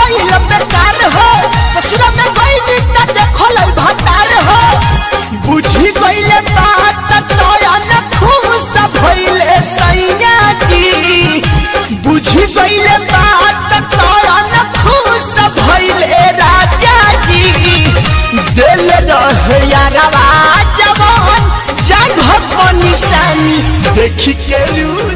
भइल बेकार हो ससुरा में गइली त देखल भतार हो बुझी गइले बात तोयन खुश भइले सैया जी बुझी गइले बात तोयन खुश भइले राजा जी दिल रहे यारवा जवान जगह पर निशानी देखी के रू